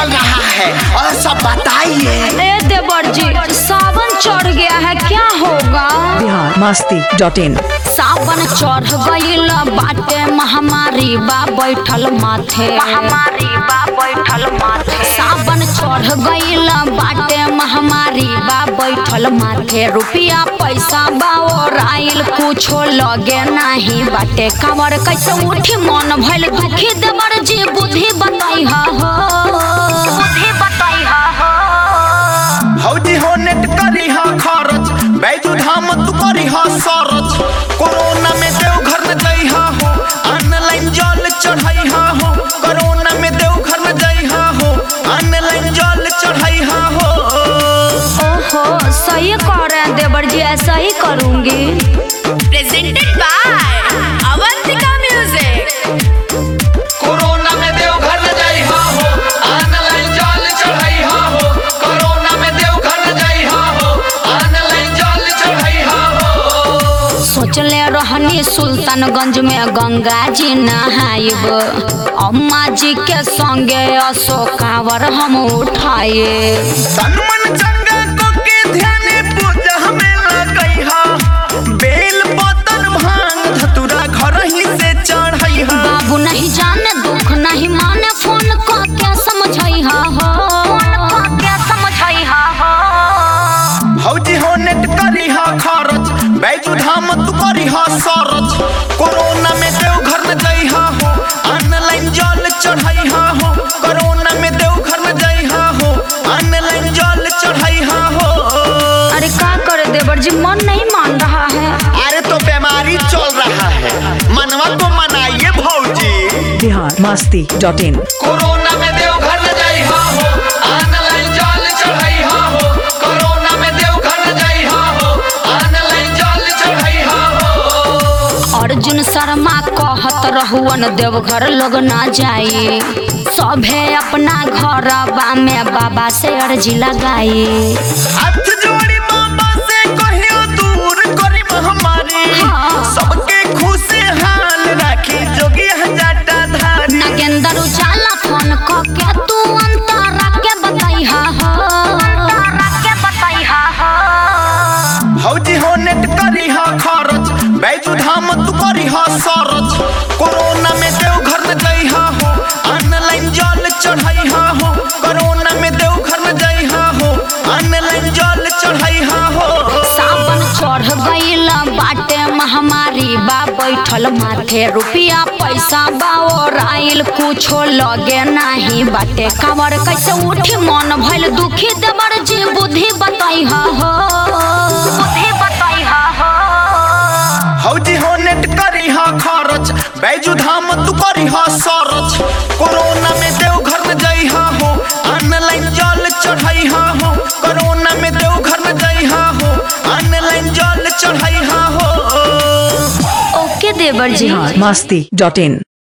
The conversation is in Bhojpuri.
चल रहा है और सब बताइए ए देवर जी सावन चढ़ गया है क्या होगा बिहार मस्ती डॉट इन सावन चढ़ गईल बाटे महामारी बा बैठल माथे महामारी बा बैठल माथे सावन चढ़ गईल बाटे महामारी बा बैठल माथे रुपया पैसा बा और आइल कुछो लगे नाही बाटे कावर कैसे उठी मन भइल दुखी देवर जी बुद्धि बताई हो बुद्धि बताई हो हौजी हो नेट करी हा खरच बैजू धाम तू करी हा सरच कोरोना में देव घर न जई हा हो ऑनलाइन जल चढ़ाई हा हो कोरोना में देव घर न जई हा हो ऑनलाइन जल चढ़ाई हा हो ओहो सही कह रहे हैं देवर जी ऐसा ही करूंगी presented by Avantika Music. Corona में देव घर न जई हा हो ऑनलाइन जल चढ़ाई हा हो कोरोना में देव घर न जई हा हो ऑनलाइन जल चढ़ाई हा हो सोचले रहनी सुल्तानगंज में गंगा जी नहाइब अम्मा जी के संगे अशोकावर हम उठाए तन मन चंगा को के ध्यान पूजा हमें लगई हा बेल पतन भांग धतुरा घर ही से चढ़ई हा बाबू नहीं जाने दुख नहीं माने फोन को क्या समझई हा हो क्या समझई हा हो भौजी हो नेट करी हा खरच बैजू धाम तू करी हा सरच कोरोना में देव घर न जई हा हो ऑनलाइन जल चढ़ई हा हो कोरोना में देव घर न जई हा हो ऑनलाइन जल चढ़ई हा हो अरे क्या करे देवर जी मन नहीं मान रहा है अरे तो बीमारी चल रहा है मनवा को मनाइए भौजी Bihar Masti dot in corona में देव घर न जाई हा हो ऑनलाइन जल चढ़ाई हा हो कोरोना में देव घर न जाई हा हो ऑनलाइन जल चढ़ाई हा हो अर्जुन शर्मा कहत रहुअन देवघर लोग ना जाई सभे अपना घर में बाबा से अर्जी लगाई हाथ जोड़ी बाबा से कहियो दूर करी महामारी हाँ। सबके खुश हाल राखी जोगी हजाटा धारी नगेंद्र उजाला फोन क के तू अंतरा के बताई हा हो के बताई हा हो भौजी हो नेट करी हा खरच बैजू धाम तू करी हा सरच कोरोना में देव घर न जई हा हो ऑनलाइन जल चढ़ाई हा हो कोरोना में देव घर न जई हा हो ऑनलाइन जल चढ़ाई हा हो सावन चढ़ गईल बाटे महामारी बा बैठल माथे रुपया पैसा बा और आइल कुछो लगे नाही बाटे कावर कैसे उठी मन भइल दुखी देवर जी बुद्धि बताई हा हो बुद्धि बताई हा हो हौजी हो नेट करी हा खरच बैजू धाम तू करी हा सरच कोरोना में देव घर न जई हा हो ऑनलाइन जल चढ़ाई हा हो कोरोना में देव घर न जई हा हो ऑनलाइन जल चढ़ाई हा हो ओके देवर जी बिहार मस्ती डॉट इन